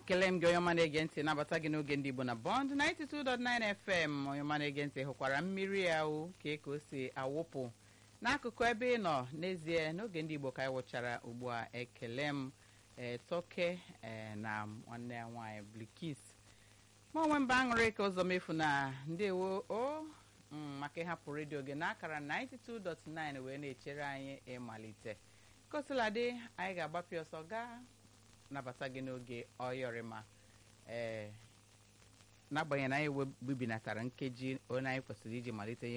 ekele m gị onye ọma na-ege ntị nabata gị n'oge ndị igbo na bọnd 92.9 fm onye ọma na-ege ntị hụkwara mmiri ya o ka ka o si awụpụ n'akụkụ ebe ị nọ n'ezie n'oge ndị igbo ka anyị wụchara ugbu a ekele m ee toke ee na nwanne ya nwaanyị blikis ma onwe mba aṅụrị ka ụzọ mefu na ndewo o maka ịhapụ redio gị n'akara 92.9 wee na-echere anyị ịmalite kosiladị anyị ga-agbapụ ọsọ gaa nabata gị n'oge ọyọrịma ee n'agbanyeghị na anyị webibinatara nkeji onye anyị kwesịrị iji malite